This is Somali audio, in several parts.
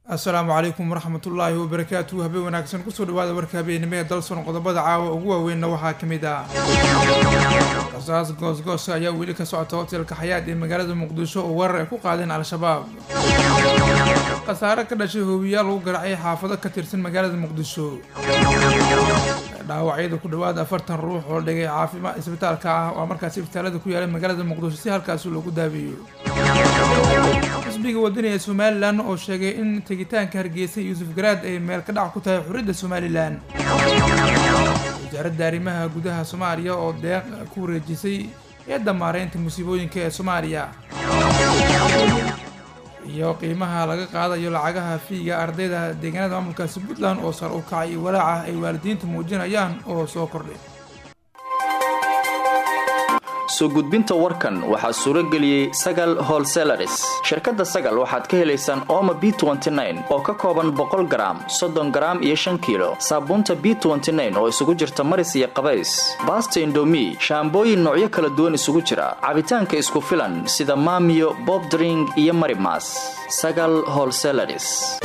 assalaamu calaykum waraxmatullaahi wabarakaatu habeen wanaagsan kusoo dhawaada warka habeenimo ee dalson qodobada caawa ugu waaweynna waxaa ka mid ah rasaas goosgoosa ayaa weli ka socota hotelka xayaad ee magaalada muqdisho oo weerar ay ku qaadeen al-shabaab khasaare ka dhashay hoobiyaal lagu garacay xaafado ka tirsan magaalada muqdisho dhaawacyada ku dhawaada afartan ruux oo dhigay caafimaad isbitaalka ah waa markaas isbitaalada ku yaala magaalada muqdisho si halkaasi loogu daabeeyo xisbiga wadani ee somalilan oo sheegay in tegitaanka hargeysa yuusuf garaad ay meel ka dhac ku tahay xuridda somalilan wasaaradda arrimaha gudaha soomaaliya oo deeq ku wareejisay eedda maareynta musiibooyinka ee soomaaliya iyo qiimaha laga qaadayo lacagaha fiiga ardayda deegaanada maamulkaasi puntland oo sar u kacay iyo walaaca ay waalidiinta muujinayaan oo soo kordhay soo gudbinta warkan waxaa suuro geliyey sagal holselaris shirkadda sagal waxaad ka helaysaan ooma b oo ka kooban boqol garaam soddon garaam iyo shan kiilo saabuunta b oo isugu jirta maris iyo qabays baasta indomi shaambooyin noocyo kala duwan isugu jira cabitaanka isku filan sida maamiyo bobdring iyo marimas sagal holselaris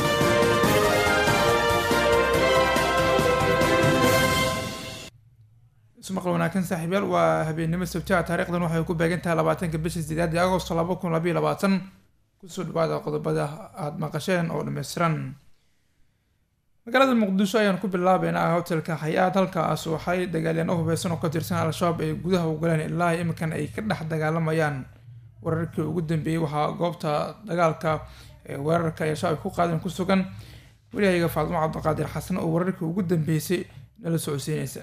ismaqal wanaagsan saaxiibyaal waa habeennimo sabtiha taarikhdan waxay ku beegan tahay labaatanka bisha sideed ee agosto laba kun labayo labaatan kusoo dhawaada qodobada aada maqasheen oo dhammaystiran magaalada muqdisho ayaan ku bilaabeynaa hotelka xayaad halkaas waxay dagaalyaano hubeysan oo ka tirsan al-shabaab ay gudaha u galeen ilaa iminkan ay ka dhex dagaalamayaan wararkii ugu dambeeyey waxaa goobta dagaalka ee weerarka ay al-shabaab ku qaadeen ku sugan welihayaga faadimo cabdiqaadir xasan oo wararkii ugu dambeysay nala socodsiinaysa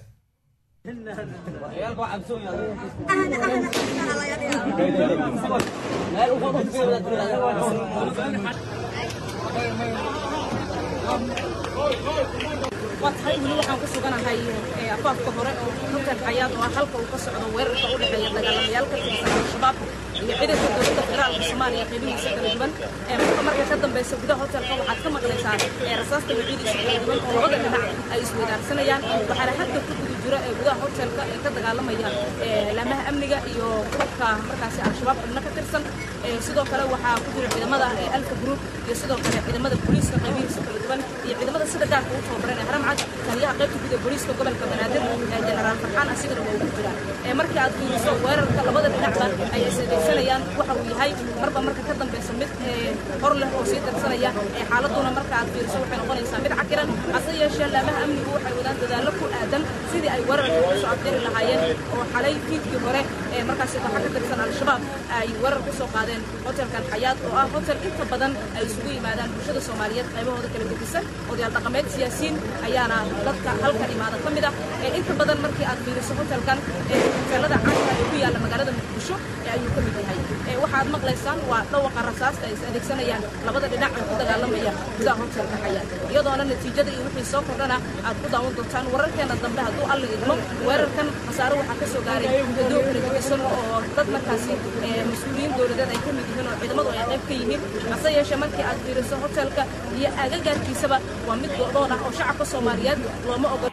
waa tahay weli waxaan ku suganahay afaafka hore oo hotel xayaad oo ah halka uu ka socdo weerarka u dhexeeya dagaalamayaal ka tirsan al-shabaab iyo ciidanka dowladda federaalka soomaaliya qeybihiisa kala duwan marka marka ka dambeysa gudaha hotelka waxaad ka maqlaysaa rasaasta waciidiisa kala duwan oo labada dhinac ay isweydaarsanayaan waxaana hadda ku guda jira ee gudaha hotelka ee ka dagaalamaya laamaha amniga iyo kulanka markaasi al-shabaab xubno ka tirsan sidoo kale waxaa ku jira ciidamada alfa group iyo sidoo kale ciidamada booliiska qeybihiisa kala duwan iyo ciidamada sida gaarka u tababaran ee haramcad taliyaha qaybta guud ee booliiska gobolka banaadir jenaraal farxaan asigana waa ugu jiraan markii aad fiiriso weerarka labada dhinacba ay isdaysanayaan waxa uu yahay marba marka ka dambeysa mid hor leh oo sii darsanaya xaaladuna marka aad fiiriso waxay noqonaysaa mid cakiran hase yeeshee laamaha amnigu waxay wadaan dadaallo ku aadan sidii ay weerarka ku soo afjari lahaayeen oo xalay fiidkii hore ee markaasi waxa ka tirsan al-shabaab ay weerar ku soo qaadeen hotelkan xayaad oo ah hotel inta badan ay isugu yimaadaan bulshada soomaaliyeed qaybahooda kala gedisan odayaal dhaqameed siyaasiyiin ayaana dadka halkan imaada ka mid ah inta badan markii aad fiiriso hotelkan hoteelada caanka ee ku yaalla magaalada muqdisho ayuu ka mid yahay waxaad maqlaysaan waa dhawaqa rasaasta ay is adeegsanayaan labada dhinac ee ku dagaalamaya gudaha hotelka xayaad iyadoona natiijada iyo wixii soo kordhana aad ku daawan doontaan wararkeena dambe hadduu alla idmo weerarkan khasaare waxaa ka soo gaaray dadoo kala gedisan oo dad markaasi mas-uuliyiin dowladeed ay ka mid yihiin oo ciidamadu ay qayb ka yihiin hase yeeshee markii aad fiiriso hotelka iyo agagaarkiisaba waa mid go'doon ah oo shacabka soomaaliyeed looma ogol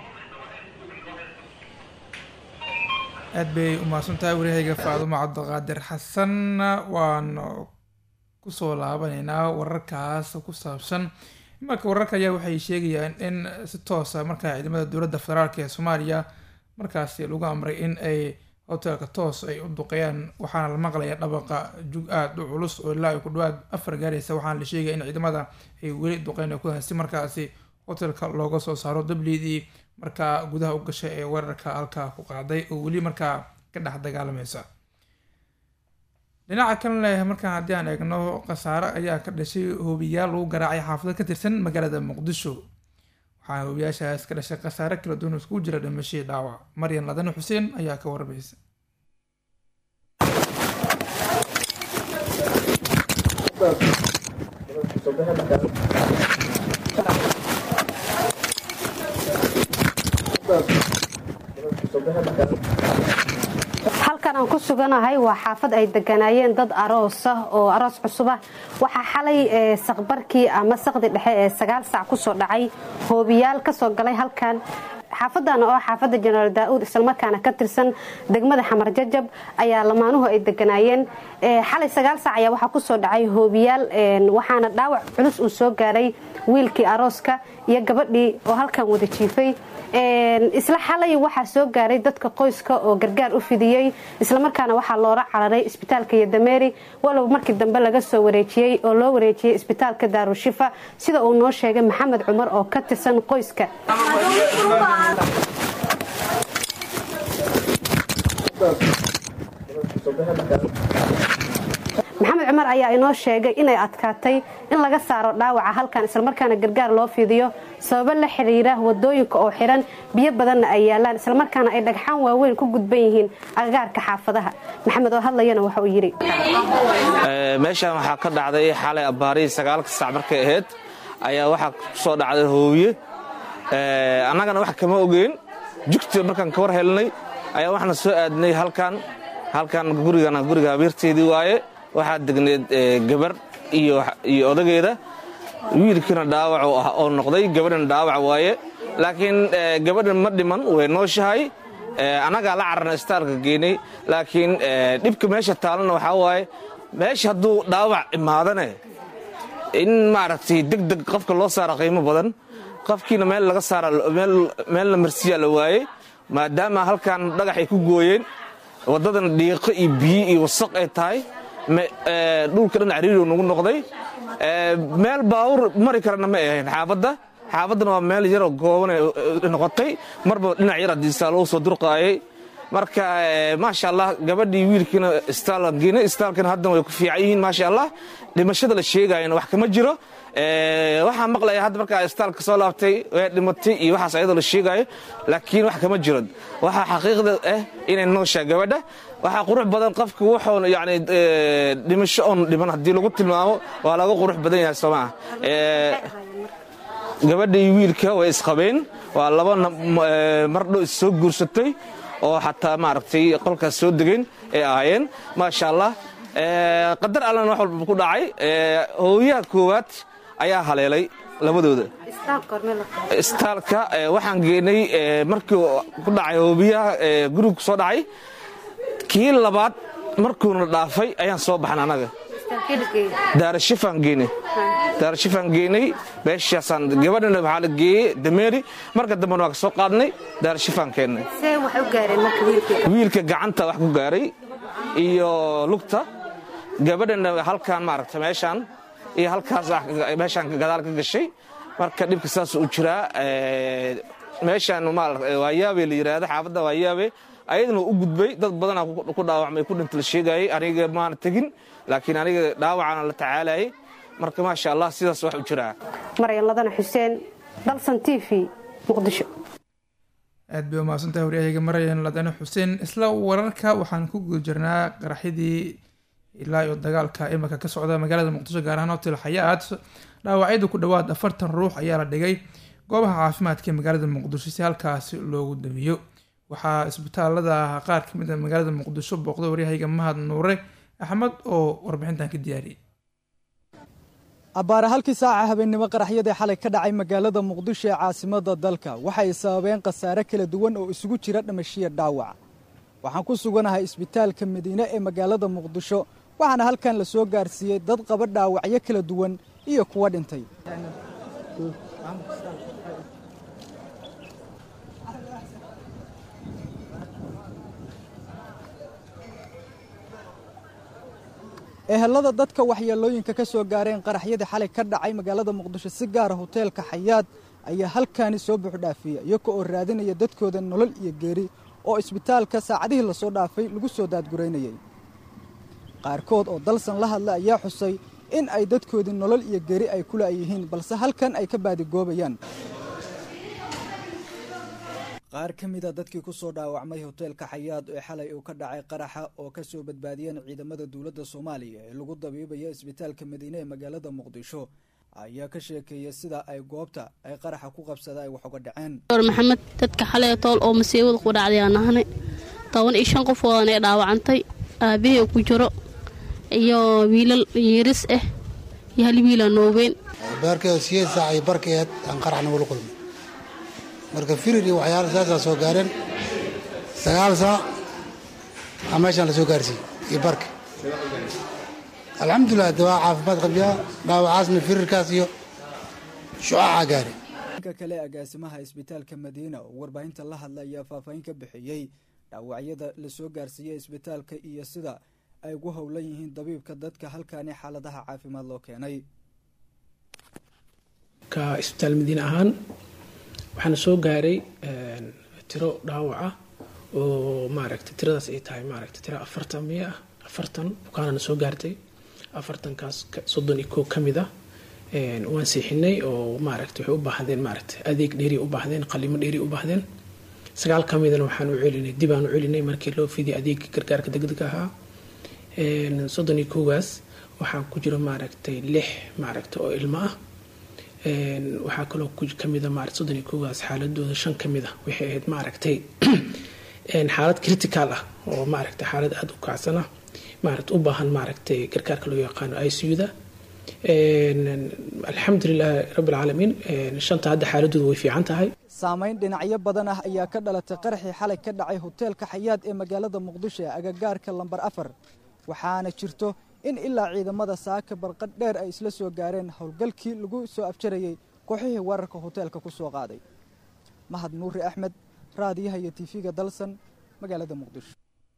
aad bay umahadsan tahay waryahayga faadumo cabdiqaadir xasan waan kusoo laabanaynaa wararkaas ku saabsan imarka wararka ayaa waxay sheegayaan in si toosa markaa ciidamada dowladda federaalk ee soomaaliya markaasi lagu amray in ay hotelka toos ay u duqeeyaan waxaana la maqlaya dhabaqa jug aada u culus oo ilaa ay ku dhawaad afar gaaraysa waxaana la sheegaya in ciidamada ay weli duqeyn ku haysi markaasi hotelka looga soo saaro dabliidii markaa gudaha u gashay ee weerarka halkaa ku qaaday oo weli markaa ka dhex dagaalamaysa dhinaca kan leh markaan haddii aan eegno khasaare ayaa ka dhashay hoobiyaal lagu garaacay xaafado ka tirsan magaalada muqdisho waxaana hoobiyaashaas ka dhashay khasaare kala duwan iskugu jira dhimashadii dhaawac maryan ladane xuseen ayaa ka waramaysa halkan aan ku suganahay waa xaafad ay deganaayeen dad aroos ah oo aroos cusub ah waxaa xalay saqbarkii ama saqdi dhexe ee sagaal sac kusoo dhacay hoobiyaal kasoo galay halkan xaafadan oo xaafada jenaraal daa-uud islamarkaana ka tirsan degmada xamar jajab ayaa lamaanuhu ay deganaayeen xalay sagaal saac ayaa waxaa kusoo dhacay hoobiyaal waxaana dhaawac culus uu soo gaaray wiilkii arooska iyo gabadhii oo halkan wada jiifay isla xalay waxaa soo gaaray dadka qoyska oo gargaar u fidiyey islamarkaana waxaa loola cararay isbitaalka yodameeri walow markii dambe laga soo wareejiyey oo loo wareejiyey isbitaalka daarushifa sida uu noo sheegay maxamed cumar oo ka tirsan qoyska maxamed cumar ayaa inoo sheegay inay adkaatay in laga saaro dhaawaca halkan islamarkaana gargaar loo fidiyo sababo la xiriira wadooyinka oo xiran biyo badanna ay yaalaan islamarkaana ay dhagxaan waaweyn ku gudban yihiin agagaarka xaafadaha maxamed oo hadlayana waxa uu yidhi meeshaan waxaa ka dhacday xalay abbaarihii sagaalka saac markay ahayd ayaa waxaa kusoo dhacday hoobiye annagana wax kama ogeyn jugta markaan ka war helnay ayaa waxaana soo aadnay halkan halkan gurigana guriga habeerteedii waaye waxaa degneed gabar iyo odageeda wiilkiina dhaawac oo noqday gabadhina dhaawac waaye laakiin gabadhan ma dhiman way nooshahay annagaa la cararna istaalka geynay laakiin dhibka meesha taalana waxaa waaye meesha hadduu dhaawac imaadane in maaragtay deg deg qofka loo saara qiimo badan qofkiina meel laga saara meel la marsiyaa la waayey maadaama halkan dhagax ay ku gooyeen waddadan dhiiqo iyo biyo iyo wasaq ay tahay dhulka dhan cariiro nagu noqday meel baawur mari karana ma ahayn xaafadda xaafaddana waa meel yaroo gooban noqotay marba dhinac yar hadiisaa loo soo durqaayay marka maasha allah gabadhii wiilkiina istaalan geenay istaalkana haddana way ku fiican yihiin maasha allah dhimashada la sheegayana wax kama jiro waxaa maqlaya hadda markaa istaalka soo laabtay way dhimatay iyo waxaas ayadoo la sheegaayo laakiin wax kama jiro waxaa xaqiiqda ah inay nooshaa gabadha waxaa qurux badan qofka wuxuun yani dhimasho oon dhiman haddii lagu tilmaamo waa laga qurux badan yahay soo maa gabadha iyo wiilka way isqabeen waa laba mardho is soo guursatay oo xataa maaragtay qolkaas soo degeen ay ahaayeen maasha allah qadar allana wax walba ku dhacay hooyaha koowaad ayaa haleelay labadooda istaalka waxaan geenay markii ku dhacay hoobiyaha guriga ku soo dhacay kii labaad markuuna dhaafay ayaan soo baxan annaga daarashifaan geenay daarashifaan geenay meeshaasaan gabadhana waxaa la geeyey dameeri marka dambena waa ka soo qaadnay daarashifaan keennay wiilka gacanta wax ku gaaray iyo lugta gabadhana halkaan maaragta meeshaan iyo halkaas meeshaan gadaal ka gashay marka dhibka saas u jiraa meeshaan waayaabe la yidhaahda xaafadda waayaabe ayadana u gudbay dad badanaa ku dhaawacmay ku dhinta la sheegayay aniga maana tegin laakiin aniga dhaawacana la tacaalayay marka maasha allah sidaas wax u jiraa maryan ladana xuseen dalsan t v muqdisho aad bay umahadsantahay waryahaga maryan ladane xuseen isla wararka waxaan ku guda jirnaa qaraxyadii ilaa iyo dagaalka imika ka socda magaalada muqdisho gaar ahaan hotel xayaat dhaawacyada ku dhowaad afartan ruux ayaa la dhigay goobaha caafimaadka ee magaalada muqdisho si halkaasi loogu damiyo waxaa isbitaalada qaar kamid a magaalada muqdisho booqday waryahayga mahad nuure axmed oo warbixintan ka diyaariyay abbaare halkii saaca habeennimo qaraxyadii xalay ka dhacay magaalada muqdisho ee caasimada dalka waxay sababeen khasaare kala duwan oo isugu jira dhimashiya dhaawac waxaan ku suganahay isbitaalka madiine ee magaalada muqdisho waxaana halkan la soo gaarsiiyey dad qaba dhaawacyo kala duwan iyo kuwa dhintay ehelada dadka waxyeelooyinka ka soo gaareen qaraxyadii xalay ka dhacay magaalada muqdisho si gaara hoteelka xayaad ayaa halkaani soo buuxdhaafiya iyaga oo raadinaya dadkooda nolol iyo geeri oo isbitaalka saacadihii lasoo dhaafay lagu soo daadguraynayay qaarkood oo dalsan la hadla ayaa xusay in ay dadkoodii nolol iyo geeri ay ku la'yihiin balse halkan ay ka baadigoobayaan qaar ka mida dadkii ku soo dhaawacmay hoteelka xayaad ee xalay uu ka dhacay qaraxa oo ka soo badbaadiyeen ciidamada dowladda soomaaliya ee lagu dabiibaya isbitaalka madiine ee magaalada muqdisho ayaa ka sheekeeyay sida ay goobta ay qaraxa ku qabsada ay wax uga dhaceen maxamed dadka xalay tool oo masiibada ku dhacday aan nahnay toban iyo shan qof oodan ee dhaawacantay aabahii ku jiro iyo wiilal yiris ah iyo hal wiila noobeen baarkeeda siyeed saac iyo barkeed aan qaraxna wala kulmay marka firir iyo waxyaala saasaa soo gaareen sagaal saac aa meeshaan la soo gaarsiiyey iyo barka alxamdulilah de waa caafimaad qabyaa dhaawacaasna firirkaas iyo shucaacaa gaare ka kale agaasimaha isbitaalka madiina oo warbaahinta la hadla ayaa faahfaahin ka bixiyey dhaawacyada la soo gaarsiiyey isbitaalka iyo sida ay ugu howlan yihiin dabiibka dadka halkaani xaaladaha caafimaad loo keenay ka isbitaal madiine ahaan waxaana soo gaaray tiro dhaawac ah oo maaragtay tiradaas ay tahay maaragtay tiro afartan miya ah afartan bukaanana soo gaartay afartankaas soddon iyo koo ka mid ah waan seexinay oo maaragtay waxay u baahdeen maaragtay adeeg dheeri u baahdeen qalimo dheeri u baahdeen sagaal ka midana waxaan u celinay dib aan u celinay markii loo fidiyay adeega gargaarka degdega ahaa soddon iyo koogaas waxaa ku jira maaragtay lix maaragtay oo ilmo ah waxaa kaloo kamida maarata soddon iyo koogaas xaaladooda shan ka mid ah waxay ahayd maaragtay xaalad critical ah oo maaragtay xaalad aada u kacsan ah maarata u baahan maaragtay gargaarka loo yaqaano i c u-da alxamdulilah rabbilcaalamiin shanta hadda xaaladooda way fiican tahay saamayn dhinacyo badan ah ayaa ka dhalatay qaraxii xalay ka dhacay hoteelka xayaad ee magaalada muqdisho ee agagaarka lambar afar waxaana jirto in ilaa ciidamada saaka barqadh dheer ay isla soo gaareen howlgalkii lagu soo afjarayey kooxihii weerarka hoteelka ku soo qaaday mahad nuuri axmed raadiyaha iyo tiifiga dalsan magaalada muqdisho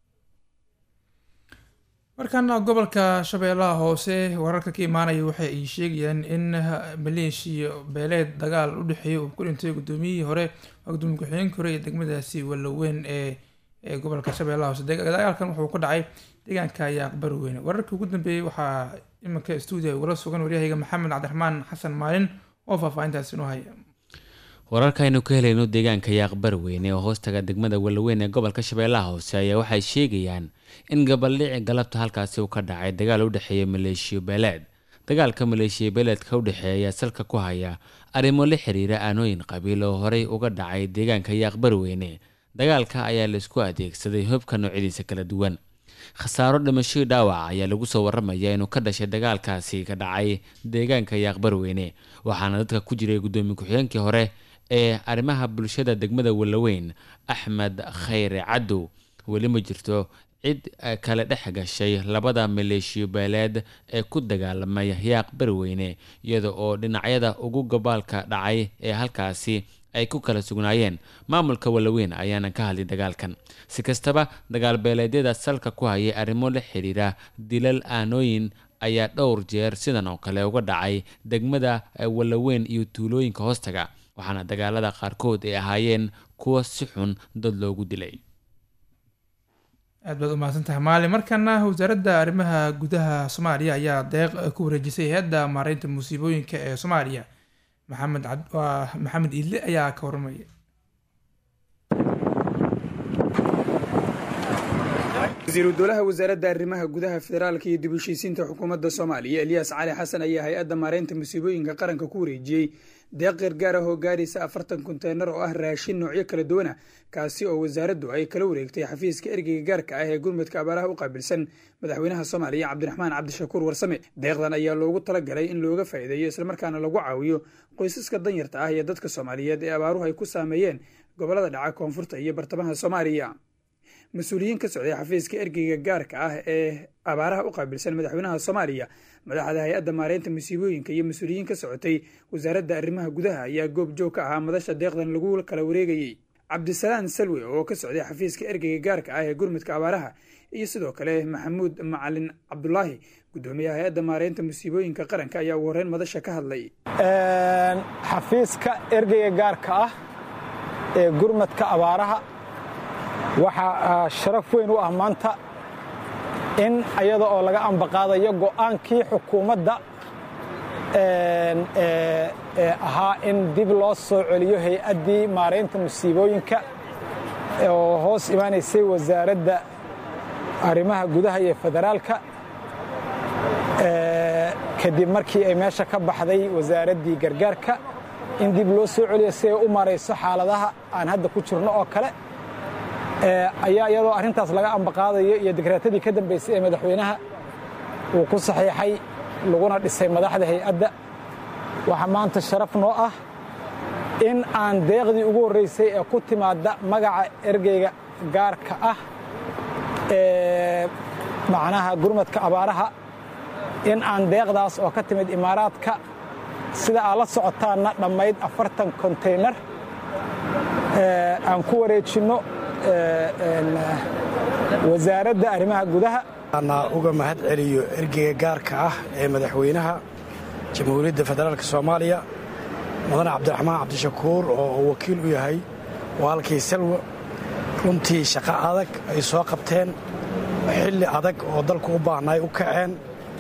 markaana gobolka shabeellaha hoose wararka ka imaanaya waxa ay sheegayaan in maleeshiya beeleed dagaal u dhexeeya uu ku dhintay guddoomiyihii hore gudoomiye ku-xigeenkii hore ee degmadaasi walaweyn ee ee gobolka shabeellaha hoose dagaalkan wuxuu ku dhacay deegaanka yaaqbari weyne wararkii ugu dambeeyey waxaa iminka stuudiga ugala sugan waryahayga maxamed cabdiraxmaan xasan maalin oo faahfaahintaasi inoo haya wararkaaynu ka helayno deegaanka yaaqbari weyne oo hoostaga degmada walaweyn ee gobolka shabeellaha hoose ayaa waxay sheegayaan in gabaldhici galabta halkaasi uu ka dhacay dagaal u dhexeeya maleeshiyo beeleed dagaalka maleeshiya beeleedka u dhexeeya ayaa salka ku haya arrimo la xiriira aanooyin qabiil oo horey uga dhacay deegaanka yaaqbari weyne dagaalka ayaa laisku adeegsaday hubka noocyadiisa kala duwan khasaaro dhimashadii dhaawaca ayaa lagu soo waramaya inuu ka dhashay dagaalkaasi ka dhacay deegaanka yaaqbari weyne waxaana dadka ku jiray guddoomiye ku-xigeenkii hore ee arrimaha bulshada degmada walaweyn axmed khayre cadow weli ma jirto cid kale dhex gashay labada maleeshiyo beeleed ee ku dagaalamay yaaq bariweyne iyada oo dhinacyada ugu gabaalka dhacay ee halkaasi ay ku kala sugnaayeen maamulka walaweyn ayaana ka hadlay dagaalkan si kastaba dagaal beeleedyada salka ku hayay arrimo la xiriira dilal aanooyin ayaa dhowr jeer sidan oo kale uga dhacay degmada walaweyn iyo tuulooyinka hoostaga waxaana dagaalada qaarkood ay ahaayeen kuwa si xun dad loogu dilay aad baad umahadsan tahay maalin markana wasaaradda arrimaha gudaha soomaaliya ayaa deeq ku wareejisay hay-adda maareynta musiibooyinka ee soomaaliya maxamed waa maxamed iidle ayaa ka warramaya wasiiru dowlaha wasaaradda arrimaha gudaha federaalka iyo dib u heshiisiinta xukuumadda soomaaliya eliyas cali xasan ayaa hay-adda maareynta musiibooyinka qaranka ku wareejiyey deeq gargaar ah oo gaaraysa afartan konteynar oo ah raashin noocyo kala duwana kaasi oo wasaaraddu ay kala wareegtay xafiiska ergeyga gaarka ah ee gurmudka abaaraha u qaabilsan madaxweynaha soomaaliya cabdiraxmaan cabdishakuur warsame deeqdan ayaa loogu talagalay in looga faa'iideeyo islamarkaana lagu caawiyo qoysaska danyarta ah iyo dadka soomaaliyeed ee abaaruhu ay ku saameeyeen gobollada dhaca koonfurta iyo bartamaha soomaaliya mas-uuliyiin ka socday xafiiska ergeyga gaarka ah ee abaaraha u qaabilsan madaxweynaha soomaaliya madaxda hay-adda maareynta musiibooyinka iyo mas-uuliyiin ka socotay wasaaradda arrimaha gudaha ayaa goob joog ka ahaa madasha deeqdan lagu kala wareegayey cabdisalaan salwe oo ka socday xafiiska ergeyga gaarka ah ee gurmudka abaaraha iyo sidoo kale maxamuud macalin cabdulaahi guddoomiyaha hay-adda maareynta musiibooyinka qaranka ayaa ugu horreyn madasha ka hadlay xafiiska ergeyga gaarka ah ee gurmadka abaaraha waxaa sharaf weyn u ah maanta in ayada oo laga ambaqaadayo go'aankii xukuumadda ee ahaa in dib loo soo celiyo hay-addii maaraynta musiibooyinka oo hoos imaanaysay wasaaradda arrimaha gudaha iyo federaalka kadib markii ay meesha ka baxday wasaaraddii gargaarka in dib loo soo celiyo si ay u marayso xaaladaha aan hadda ku jirno oo kale ayaa iyadoo arrintaas laga ambaqaadayo iyo dekreetadii ka dambaysay ee madaxweynaha uu ku saxiixay laguna dhisay madaxda hay-adda waxaa maanta sharaf noo ah in aan deeqdii ugu horraysay ee ku timaadda magaca ergeyga gaarka ah ee macnaha gurmadka abaaraha in aan deeqdaas oo ka timid imaaraadka sida aad la socotaanna dhammayd afartan konteynar aan ku wareejinno wasaaradda arrimaha gudaha ana uga mahad celiyo ergeyga gaarka ah ee madaxweynaha jamhuuriyadda federaalk soomaaliya mudane cabdiraxmaan cabdishakuur oo uu wakiil u yahay waalkii salwa runtii shaqo adag ay soo qabteen xilli adag oo dalku u baahnay u kaceen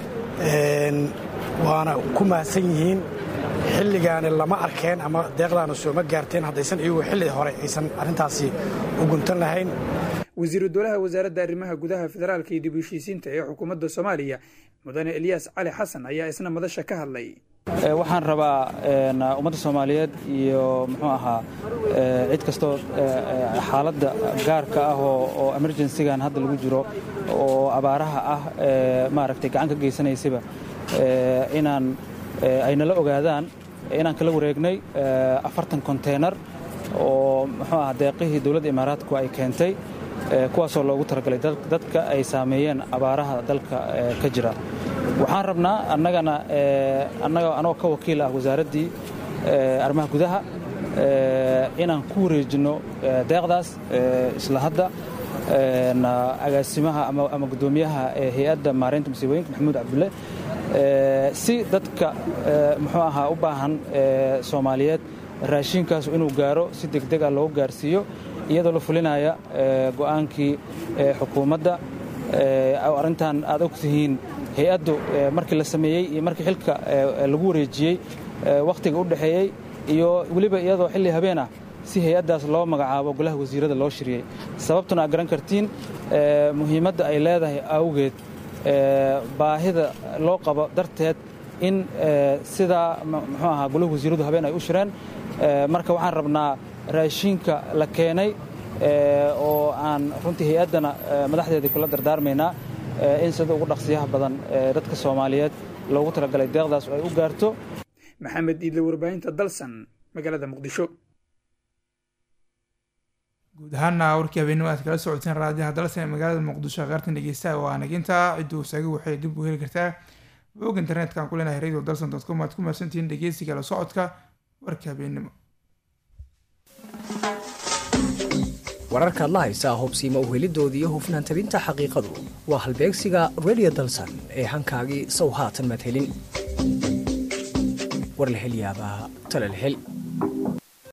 waana ku mahadsan yihiin xilligaani lama arkeen ama deeqdaanu sooma gaarteen haddaysan iyagu xilli hore aysan arrintaasi u guntan lahayn wasiiru dowlaha wasaaradda arrimaha gudaha federaalka iyo dib u heshiisiinta ee xukuumadda soomaaliya mudane elyaas cali xasan ayaa isna madasha ka hadlay waxaan rabaa ummadda soomaaliyeed iyo muxuu ahaa cid kastoo xaaladda gaarka ah oo emergensigan hadda lagu jiro oo abaaraha ah maaragtay gacan ka geysanaysaba inaan ay nala ogaadaan inaan kala wareegnay afartan konteynar oo muxuu ahaa deeqihii dowladda imaaraadku ay keentay kuwaasoo loogu talagalay dadka ay saameeyeen abaaraha dalka ka jira waxaan rabnaa annagana annaga anoo ka wakiil ah wasaaraddii arrimaha gudaha inaan ku wareejinno deeqdaas isla hadda agaasimaha ama guddoomiyaha hay-adda maareynta masiibooyinka maxamuud cabdulle si dadka muxuu ahaa u baahan soomaaliyeed raashiinkaas inuu gaaro si degdeg ah loogu gaarsiiyo iyadoo la fulinaya go'aankii xukuumadda arrintan aad og tihiin hay-addu markii la sameeyey iyo markii xilka lagu wareejiyey wakhtiga u dhexeeyey iyo weliba iyadoo xilli habeen ah si hay-addaas loo magacaabo golaha wasiirada loo shiriyey sababtuna aad garan kartiin muhiimadda ay leedahay awgeed baahida loo qabo darteed in sidaa muxuu ahaa golaha wasiiradu habeen ay u shireen marka waxaan rabnaa raashiinka la keenay oo aan runtii hay-addana madaxdeedii kula dardaarmaynaa in sida ugu dhaqsiyaha badan dadka soomaaliyeed loogu talagalay deeqdaas oo ay u gaarto maxamed iidle warbaahinta dalsan magaalada muqdisho guud ahaana warkii habeenimo aad kala socoteen raadiyaha dalsan ee magaalada muqdisho qaartan dhegeystaha waa naginta cidduu saaga waxay dib u heli kartaa bog internetka ku leenahay radio dalsan dot com aad ku mahadsantihiin dhegeysiga la socodka warka habeenimo wararkaad la haysaa hubsiima u helidoodii iyo hufnaan tabinta xaqiiqadu waa halbeegsiga radio dalsan ee hankaagii sow haatan maad helin war la hel yaabaa tala la hel